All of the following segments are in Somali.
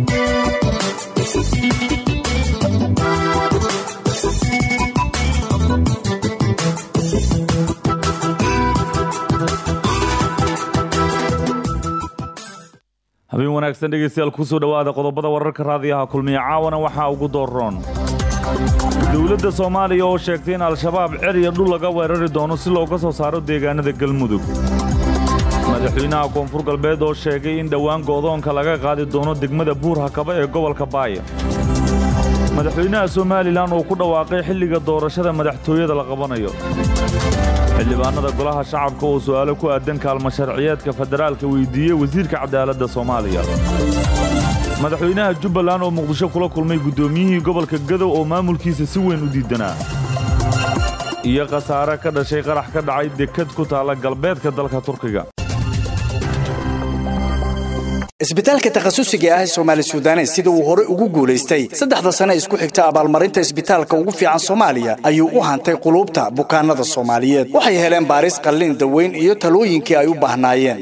habeen wanaagsan dhegaystayaal kusoo dhowaada qodobada wararka raadiyaha kulmiya caawana waxaa ugu dooroon dowladda soomaaliya oo sheegtay in al-shabaab cer iyo dhul laga weerari doono si looga soo saaro deegaanada galmudug madaxweynaha koonfur galbeed oo sheegay in dhowaan go'doonka laga qaadi doono degmada buur hakaba ee gobolka baaya madaxweynaha somalilan oo ku dhawaaqay xilliga doorashada madaxtooyada la qabanayo xildhibaanada golaha shacabka oo su'aalo ku aadan kaalmo sharciyeedka federaalka weydiiyey wasiirka cadaaladda soomaaliya madaxweynaha jubbaland oo muqdisho kula kulmay guddoomiyihii gobolka gadow oo maamulkiisa si weyn u diidanaa iyo khasaare ka dhashay qarax ka dhacay dekad ku taalla galbeedka dalka turkiga isbitaalka takhasusiga ah ee soomaali sudanes sida uu hore ugu guulaystay saddexda sane isku xigta abaalmarinta isbitaalka ugu fiican soomaaliya ayuu u hantay quluubta bukaanada soomaaliyeed waxay heleen baaris qallin daweyn iyo talooyinkii ay u baahnaayeen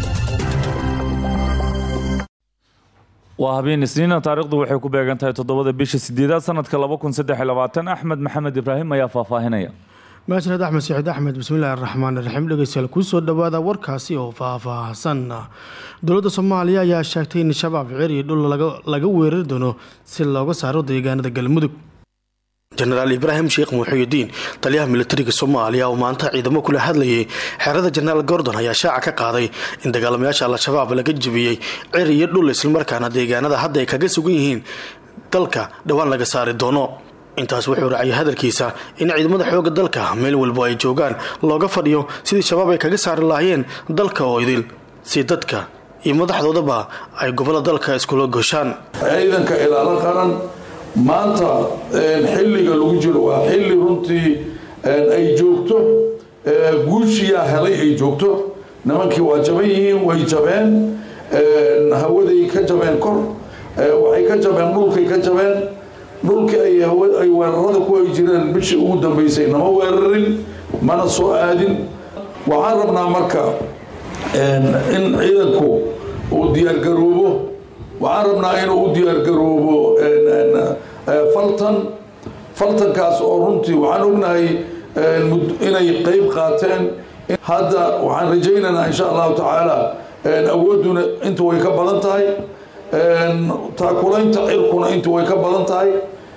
waa habeen isniina taariikhdu waxay ku beegan tahay toddobada bisha sideedaad sanadka axmed maxamed ibraahim ayaa faahfaahinaya mahadsaned axmed saciid axmed bismillahi araxmaan iraxiim dhegeystayaal kusoo dhowaada warkaasi oo faahfaahsan dowladda soomaaliya ayaa sheegtay in shabaab cer iyo dhul laga weerari doono si looga saaro deegaanada galmudug jenaraal ibraahim sheekh muxuudiin taliyaha militariga soomaaliya oo maanta ciidamo kula hadlayay xerada jenaraal gordon ayaa shaaca ka qaaday in dagaalamayaasha al-shabaab laga jebiyey cer iyo dhul islamarkaana deegaanada hadda ay kaga sugan yihiin dalka dhowaan laga saari doono intaas wuxuu raaciyay hadalkiisa in ciidamada xooga dalka meel walbo ay joogaan looga fadhiyo sidii shabaab ay kaga saari lahaayeen dalka oo idil si dadka iyo madaxdoodaba ay gobollo dalka iskula goshaan ciidanka ilaalo qaran maanta xilliga lagu jiro waa xilli runtii ay joogto guushiyaa helay ay joogto nimankii waa jaban yihiin way jabeen hawaday ka jabeen kor waxay ka jabeen dhulkay ka jabeen dhulkii ay weerarada ku ay jireen bishii ugu dambeysay nama weerarin mana soo aadin waxaan rabnaa marka in ciidanku uu diyaargaroobo waxaan rabnaa inuu u diyaargaroobo faltan faltankaas oo runtii waxaan ognahay inay qeyb qaateen hadda waxaan rajaynaynaa insha allahu tacaala awoodduna inta way ka badan tahay taakulaynta cirkuna inta way ka badan tahay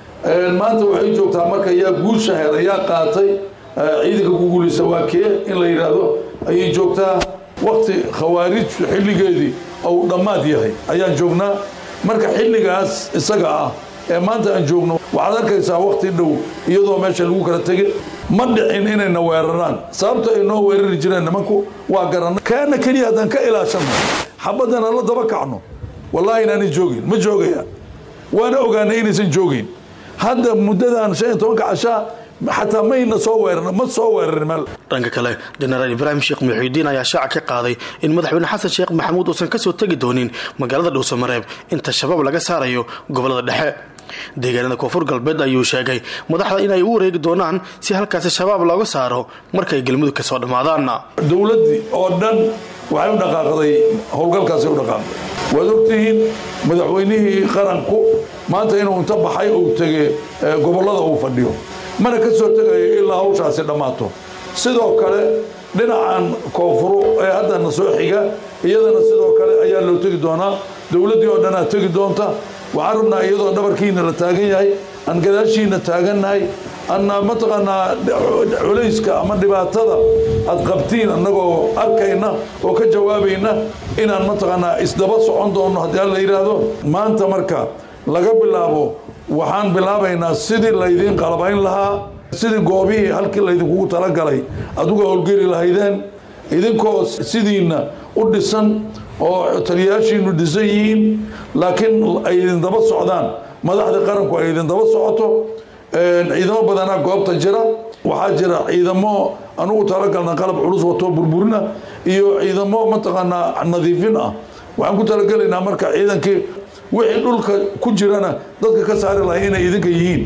maanta waxay joogtaa marka yaa guusha helay yaa qaatay ciidanka ku guulaysa waa kee in la yidhaahdo ayay joogtaa wakti khawaarij xilligeedii ou dhammaad yahay ayaan joognaa marka xilligaas isaga ah ee maanta aan joogno waxaad arkaysaa wakti dhow iyadoo meesha lagu kala tegay ma dhicin inayna weeraraan sababta ay noo weerari jireen nimanku waa garanay kaana keliya haddaan ka ilaashanno xabadana la daba kacno wallaahi inaanay joogin ma joogayaan waana ogaanay inaysan joogin hadda muddadan shan iyo tobanka cashaa xataa mayna soo weeran ma soo weerarin meel dhanka kale jenaraal ibraahim sheekh muxiudiin ayaa shaaca ka qaaday in madaxweyne xasan sheekh maxamuud uusan kasoo tegi doonin magaalada dhuusamareeb inta shabaab laga saarayo gobolada dhexe deegaanada koonfur galbeed ayuu sheegay madaxda inay u wareegi doonaan si halkaasi shabaab looga saaro markay galmudug kasoo dhammaadaan dowladdii oo dhan waxay u dhaqaaqday howlgalkaasay u dhaqaaqday waad ogtihiin madaxweynihii qaranku maanta inuu inta baxay uu tegey gobollada uu fadhiyo mana ka soo tegayo ilaa hawshaasi dhammaato sidoo kale dhinacan koonfuro ee haddana soo xiga iyadana sidoo kale ayaa loo tegi doonaa dowladdii oo dhanaa tegi doonta waxaan rabnaa iyadoo dhabarkiina la taagan yahay aan gadaashiina taagannahay anna mataqaanaa culayska ama dhibaatada aad qabtiin annagoo arkayna oo ka jawaabayna inaan mataqaanaa isdaba socon doonno haddii alla yidhaahdo maanta marka laga bilaabo waxaan bilaabaynaa sidii laydiin qalabayn lahaa sidii goobihii halkii laydinkugu talagalay aduga howlgeli lahaydeen idinkoo sidiina u dhisan oo taliyayaashiinu dhisan yihiin laakiin ay idin daba socdaan madaxda qaranku ay idin daba socoto ciidamo badanaa goobta jira waxaa jira ciidamo anugu talagalna qalab culus wato burburina iyo ciidamo mataqaanaa nadiifin ah waxaan ku talagelaynaa marka ciidankii wixii dhulka ku jirana dadka ka saari lahay inay idinka yihiin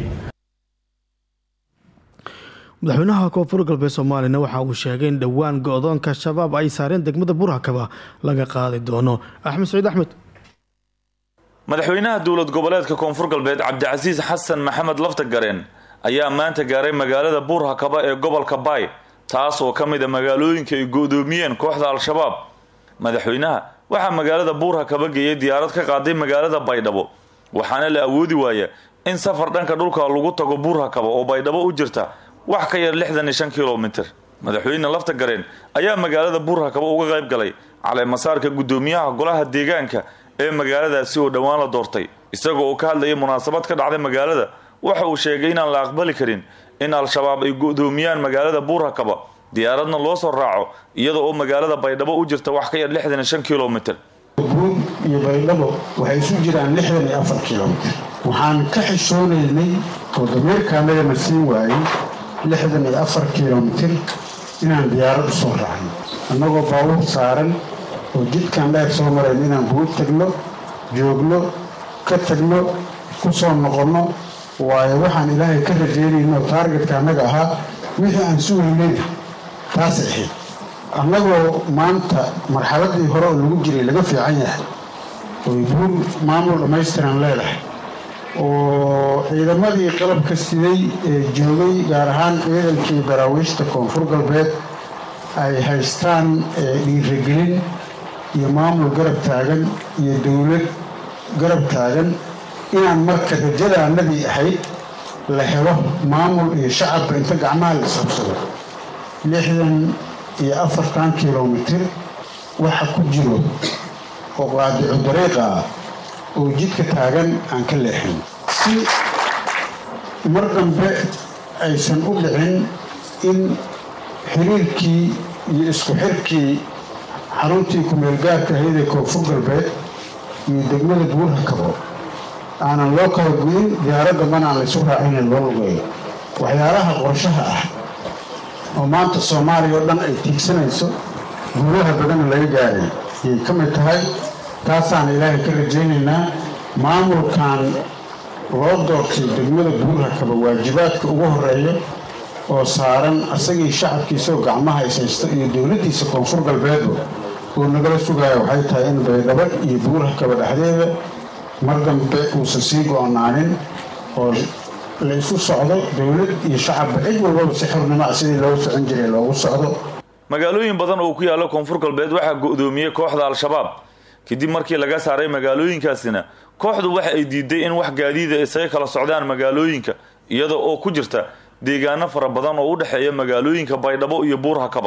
madaxweynaha koonfur galbeed soomaaliyana waxa uu sheegay in dhowaan go-doonka shabaab ay saareen degmada burhakaba laga qaadi doono axmed saciid axmed madaxweynaha dowlad goboleedka koonfur galbeed cabdicasiis xasan maxamed laftagareen ayaa maanta gaaray magaalada buurhakaba ee gobolka baay taas oo ka mid a magaalooyinka ay go-doomiyeen kooxda al-shabaab madaxweynaha waxaa magaalada buurhakaba geeyay diyaarad ka qaaday magaalada baydhabo waxaana la awoodi waaya in safar dhanka dhulka lagu tago buurhakaba oo baydhabo u jirta wax ka yar lixdan iyo shan kilomitir madaxweyne laftagareen ayaa magaalada buurhakaba uga qayb galay caleemasaarka guddoomiyaha golaha deegaanka ee magaaladaasi oo dhowaan la doortay isagoo oo ka hadlayay munaasabad ka dhacday magaalada waxa uu sheegay inaan la aqbali karin in al-shabaab ay go-doomiyaan magaalada buurhakaba diyaaradna loo soo raaco iyada oo magaalada baydhabo u jirta wax ka yar lixdan iyo shan kilomitir buug iyo baydhabo waxay isu jiraan lixdan iyo afar kilomitir waxaan ka xishoonaynay oo dameerkaanagana siin waayey lixdan iyo afar kilomitir inaan diyaarad u soo raacno annagoo baabuur saaran oo jidkaan dheer soo marayn inaan buug tagno joogno ka tagno ku soo noqonno waayo waxaan ilaahay ka rajeynayno taargetka annaga ahaa wixii aan sugaynayna taasay ahayd annagoo maanta marxaladii hore oo lagu jiray laga fiican yahay oy buur maamul dhammaystiran leedahay oo ciidamadii qalabka siday ee joogay gaar ahaan ciidankii daraawiishta koonfur galbeed ay haystaan dhiiragelin iyo maamul garab taagan iyo dowlad garab taagan inaan marka rajadaanadii ahayd la helo maamul iyo shacabka inta gacmaha la isxubsado lixdan iyo afartan kilomitir waxa ku jiro oo qaadicu dariiqa ah oo jidka taagan aan ka leexin si mar dambe aysan u dhicin in xiriirkii iyo isku xirkii xaruntii ku-meelgaarka ahayd ee koonfur galbeed iyo degmada buurhakabo aanan loo kala guyin diyaaradda mana aan laysu raacinin loo lugeeyo waxyaalaha qorshaha ah oo maanta soomaaliya oo dhan ay tiigsanayso guulaha badana laga gaaray ayay ka mid tahay taasaan ilaahay ka rajaynaynaa maamulkan loo doortay degmada buurhakaba waajibaadka ugu horeeya oo saaran asagii shacabkiisaoo gacmaha ishaysto iyo dowladdiisa koonfur galbeedba oo nagala sugaya waxay tahay in baydhabo iyo buurhakaba dhexdeeda mar dambe uusan sii go-onaanin oo la isu socdo dowlad iyo shacabba cid walbaba si xornimo ah sidii loogu socon jiray loogu socdo magaalooyin badan oo ku yaalla koonfur galbeed waxaa go-doomiyey kooxda al-shabaab kadib markii laga saaray magaalooyinkaasina kooxdu waxa ay diiday in wax gaadiida isaga kala socdaan magaalooyinka iyada oo ku jirta deegaano fara badan oo u dhexeeya magaalooyinka baydhabo iyo buurhakaba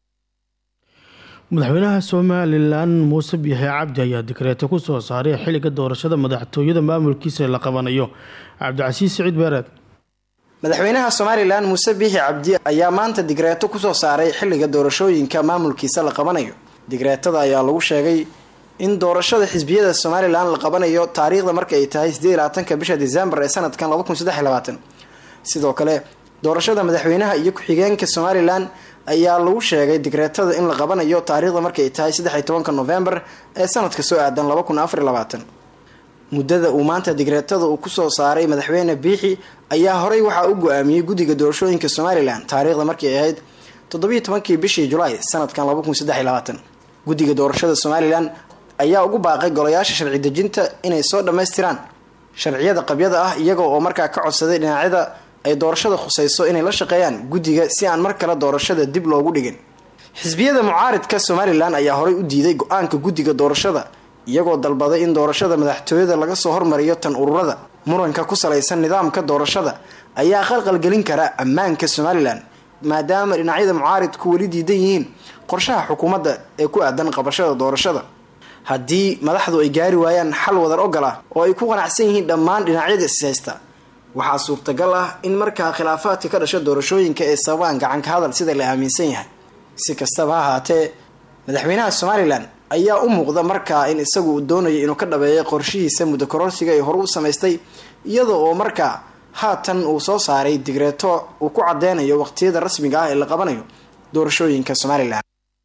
madaxweynaha somalilan muuse biixi cabdi ayaa dikreeto ku soo saaray xilliga doorashada madaxtooyada maamulkiisa la qabanayo cabdicasiis siciid beereed madaxweynaha somalilan muuse biixi cabdi ayaa maanta digreeto kusoo saaray xilliga doorashooyinka maamulkiisa la qabanayo digreetada ayaa lagu sheegay in doorashada xisbiyada somalilan la qabanayo taariikhda marka ay tahay sideed labaatanka bisha disembar ee sanadkan laba kun saddex labaatan sidoo kale doorashada madaxweynaha iyo ku-xigeenka somalilan ayaa lagu sheegay digreetada in la qabanayo taariikhda marka ay tahay saddex iyo tobanka novembar ee sanadka soo aadan laba kun afar labaatan muddada uu maanta digreetada uu kusoo saaray madaxweyne biixi ayaa horey waxaa u go-aamiyey guddiga doorashooyinka somalilan taariikhda markii ay ahayd toddobiiyo tobankii bishii julaay sanadkan laba kun saddex iyo labaatan guddiga doorashada somalilan ayaa ugu baaqay golayaasha sharci dejinta inay soo dhammaystiraan sharciyada qabyada ah iyaga oo markaa ka codsaday dhinacyada ay doorashada khusayso inay la shaqeeyaan guddiga si aan mar kale doorashada dib loogu dhigin xisbiyada mucaaridka somalilan ayaa horey u diiday go-aanka guddiga doorashada iyagoo dalbaday in doorashada madaxtooyada laga soo hormariyo tan ururada muranka ku salaysan nidaamka doorashada ayaa qalqalgelin kara ammaanka somalilan maadaama dhinacyada mucaaridku weli diidan yihiin qorshaha xukuumadda ee ku aadan qabashada doorashada haddii madaxdu ay gaari waayaan xal wadar ogol ah oo ay ku qanacsan yihiin dhammaan dhinacyada ishaysta waxaa suurtagal ah in markaa khilaafaadka ka dhasha doorashooyinka ee sababaan gacanka hadal sida la aaminsan yahay si kastaba ha ahaatee madaxweynaha somalilan ayaa u muuqda markaa in isagu uu doonayo inuu ka dhabeeyo qorshihiisa muddo kororsiga ee hore u samaystay iyada oo markaa haatan uu soo saaray digreeto uu ku cadeynayo waqtiyada rasmiga ah ee la qabanayo doorashooyinka somalilan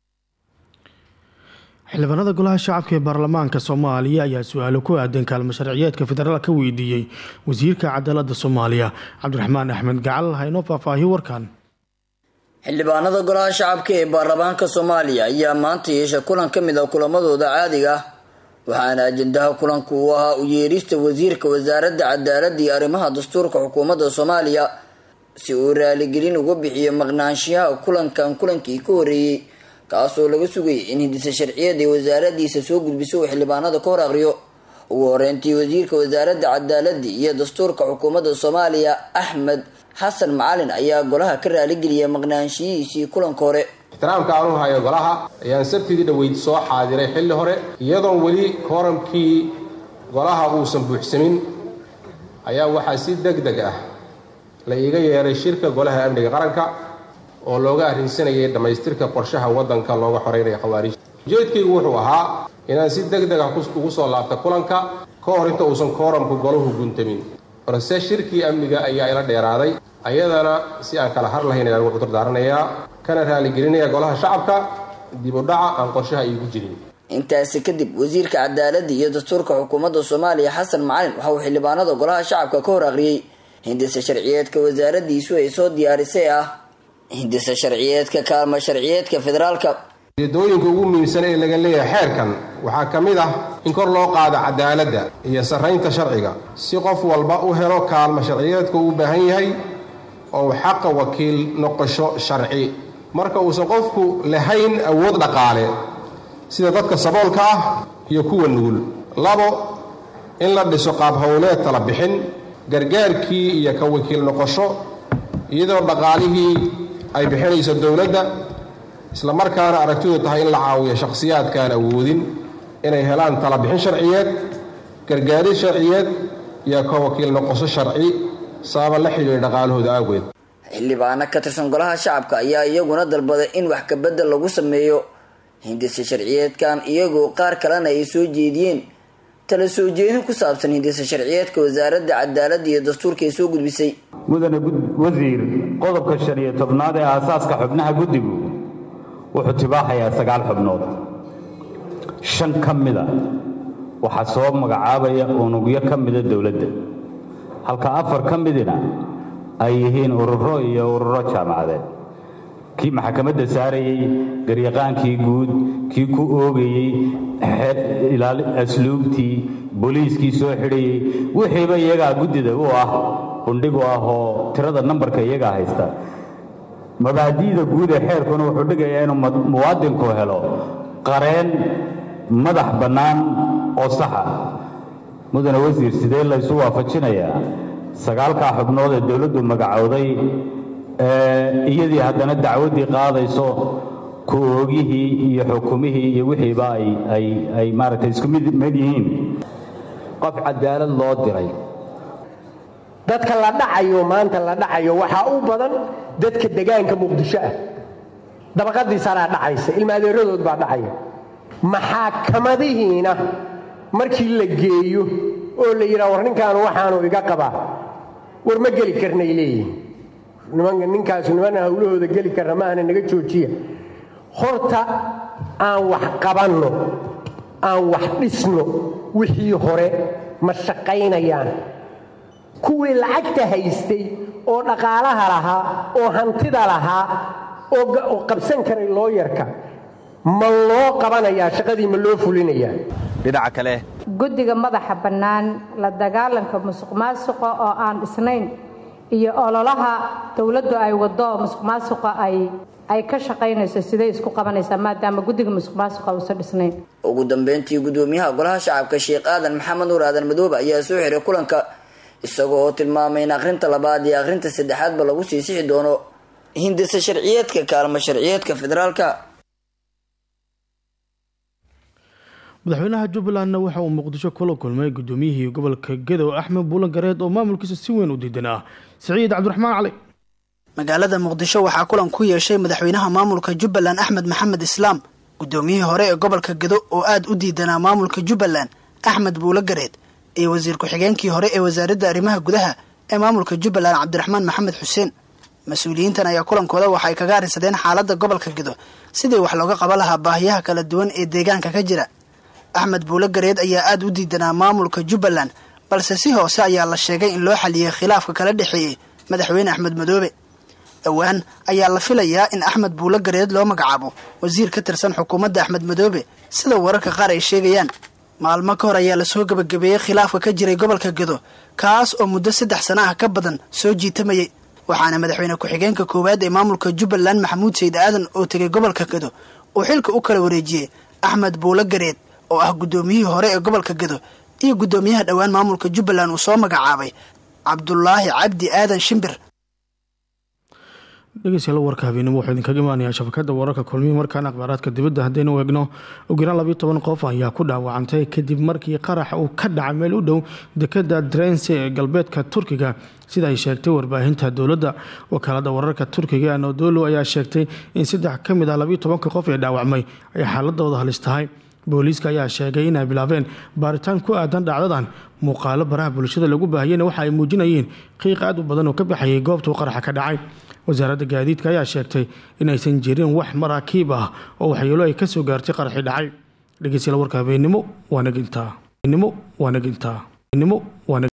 xildhibaanada golaha shacabka ee baarlamaanka soomaaliya ayaa su-aalo ku aadan kaalmo sharciyeedka federaal ka weydiiyey wasiirka cadaalada soomaaliya cabdiraxmaan axmed gacal haynoo faahfaahiyo warkan xildhibaanada golaha shacabka ee baarlamaanka soomaaliya ayaa maanta yeesha kulan ka mid ah kulamadooda caadiga ah waxaana ajendaha kulanku uu ahaa u yeerista wasiirka wasaaradda cadaaladda iyo arrimaha dastuurka xukuumadda soomaaliya si uu raaligelin uga bixiyo maqnaanshiyaha kulankan kulankii ka horeeyey kaasoo laga sugayay in hindisa sharciyeed ay wasaaradiisa soo gudbiso uu xildhibaanada ka hor aqriyo ugu horeyntii wasiirka wasaaradda cadaaladda iyo dastuurka xukuumadda soomaaliya axmed xasan macalin ayaa golaha ka raaligeliyay maqnaanshiyihiisii kulanka hore ixtiraamka aan u hayo golaha ayaan sabtidii dhoweyd soo xaadiray xilli hore iyadoon weli kooramkii golaha uusan buuxsamin ayaa waxaa si deg deg ah la iiga yeeray shirka golaha amniga qaranka oo looga arrinsanayay dhammaystirka qorshaha waddanka looga xoreynaya khawaariijta ujeedkaygu wuxuu ahaa inaan si deg deg ah ugu soo laabta kulanka ka hor inta uusan kooramku golahu guntamin balse shirkii amniga ayaa ila dheeraaday ayadana si aan kala har lahayn ayaan ugu cudurdaaranayaa kana raaligelinaya golaha shacabka dib u dhaca aan qorshaha iigu jirin intaasi kadib wasiirka cadaaladda iyo dastuurka xukuumadda soomaaliya xasan macalin waxa uu xildhibaanada golaha shacabka ka hor aqriyey hindisa sharciyeedka wasaaradiisu ay soo diyaarisay ah hindisa sharciyeedka kaalmo sharciyeedka federaalka ujeedooyinka ugu muhiimsan ee laga leeyahay xeerkan waxaa ka mid ah in kor loo qaado cadaaladda iyo sarraynta sharciga si qof walba u helo kaalmo sharciyeedka uu u baahan yahay oo xaqa wakiil noqosho sharci marka uusan qofku lahayn awood dhaqaale sida dadka saboolka ah iyo kuwa nugul labo in la dhiso qaab howleed tala bixin gargaarkii iyo ka wakiil noqosho iyadoo dhaqaalihii ay bixinayso dowladda isla markaana aragtidu tahay in la caawiyo shakhsiyaadkaan awoodin inay helaan tala bixin sharciyeed gargaarid sharciyeed iyo ka wakiil noqosho sharci sababa la xidhiidha dhaqaalahooda awgeed xildhibaano ka tirsan golaha shacabka ayaa iyaguna dalbaday in wax kabedel lagu sameeyo hindisa sharciyeedkan iyagoo qaar kalena ay soo jeediyeen tala soo jeedin ku saabsan hindisa sharciyeedka wasaaradda cadaaladda iyo dastuurka ay soo gudbisay mudane wasiir qodobka shan iyo tobnaad ee aasaaska xubnaha guddigu wuxuu tibaaxayaa sagaal xubnood shan ka mida waxaa soo magacaabaya unugyo ka mida dowladda halka afar ka midina ay yihiin ururo iyo ururo jaamacadeed kii maxkamadda saarayey garyaqaankii guud kii ku oogayey asluubtii booliiskii soo xidhayey wixiiba iyagaa guddida u ah bundhig u ah oo tirada nambarka iyagaa haysta mabaadi'da guud ee xeerkuna wuxuu dhigayaa inuu muwaadinku helo qareen madax bannaan oo saxa mudane wasiir sidee laysu waafajinayaa sagaalkaa xubnood ee dowladdu magacowday iyadii haddana dacwaddii qaadayso ku oogihii iyo xukumihii iyo wixiiba ay maaragtay isku mid mid yihiin qof cadaalad loo diray dadka la dhacayo maanta la dhacayo waxaa u badan dadka degaanka muqdisho ah dabaqadiisanaa dhacaysa ilma adeeradood baa dhacaya maxaakamadihiina markii la geeyo oo la yidhaha war ninkaanu waxaanu iga qabaa war ma geli karnay leeyihin nimanka ninkaasu nimana hawlahooda geli karna maahana naga joojiya horta aan wax qabanno aan wax dhisno wixii hore ma shaqaynayaan kuwii lacagta haystay oo dhaqaalaha lahaa oo hantida lahaa oo qabsan karay looyarka ma loo qabanayaa shaqadii ma loo fulinayaa dhinaca kale guddiga madaxa bannaan la dagaalanka musuq maasuqa oo aan dhisnayn iyo ololaha dowladdu ay waddo musuq maasuqa ay ay ka shaqaynayso siday isku qabanaysaa maadaama guddiga musuq maasuqa uusan dhisnayn ugu dambeyntii gudoomiyaha golaha shacabka sheekh aadan maxamed nuur aadan madoobe ayaa soo xiray kulanka isagoo oo tilmaamay in akhrinta labaad iyo akhrinta saddexaadba lagu sii sixi doono hindisa sharciyeedka kaalmo sharciyeedka federaalka madaxweynaha jubbalandna waxa uu muqdisho kula kulmay gudoomiyihii gobolka gadow axmed buulan gareed oo maamulkiisa si weyn u diidanaa siciid cabdiraxmaan cali magaalada muqdisho waxaa kulan ku yeeshay madaxweynaha maamulka jubbaland axmed maxamed islaam gudoomiyihii hore ee gobolka gado oo aada u diidanaa maamulka jubbaland axmed buulo gareed iyo wasiir ku-xigeenkii hore ee wasaaradda arrimaha gudaha ee maamulka jubbaland cabdiraxmaan maxamed xuseen mas-uuliyiintan ayaa kulankooda waxay kaga arrinsadeen xaaladda gobolka gado sidii wax looga qaban lahaa baahiyaha kala duwan ee deegaanka ka jira axmed buulo gareed ayaa aada u diidanaa maamulka jubbaland balse si hoose ayaa la sheegay in loo xaliyey khilaafka kala dhexeeyey madaxweyne axmed madoobe dhowaan ayaa la filayaa in axmed buulo gareed loo magacaabo wasiir ka tirsan xukuumadda axmed madoobe sida wararka qaar ay sheegayaan maalmo ka hor ayaa lasoo gebagabeeyey khilaafka ka jiray gobolka gedo kaas oo muddo saddex sano ah ka badan soo jiitamayay waxaana madaxweyne ku-xigeenka koowaad ee maamulka jubbaland maxamuud sayid aadan oo tegay gobolka gedo uu xilka u kala wareejiyey axmed buulo gareed oo ah guddoomiyihii hore ee gobolka gedo iyo guddoomiyaha dhowaan maamulka jubbaland uu soo magacaabay cabdulaahi cabdi aadan shimbir dhegeystayaal warka habeenimo wuxuu idinkaga imaanayaa shabakada wararka kulmihi markaan akhbaaraadka dibadda haddaynu eegno ugu yaraan labiyo toban qof ayaa ku dhaawacantay kadib markii qarax uu ka dhacay meel u dhow dekada drense ee galbeedka turkiga sida ay sheegtay warbaahinta dowladda wakaalada wararka turkiga anadolo ayaa sheegtay in saddex ka mid ah labiyo tobanka qof ee dhaawacmay ay xaaladooda halis tahay booliiska ayaa sheegay inay bilaabeen baaritaan ku aadan dhacdadan muuqaalo baraha bulshada lagu baahiyeyna waxa ay muujinayeen qiiq aad u badan oo ka baxayay goobtuu qaraxa ka dhacay wasaaradda gaadiidka ayaa sheegtay in aysan jirin wax maraakiib ah oo waxyeelo ay ka soo gaartay qaraxii dhacay dhegeystayaal warka habeenimo waa nagintaa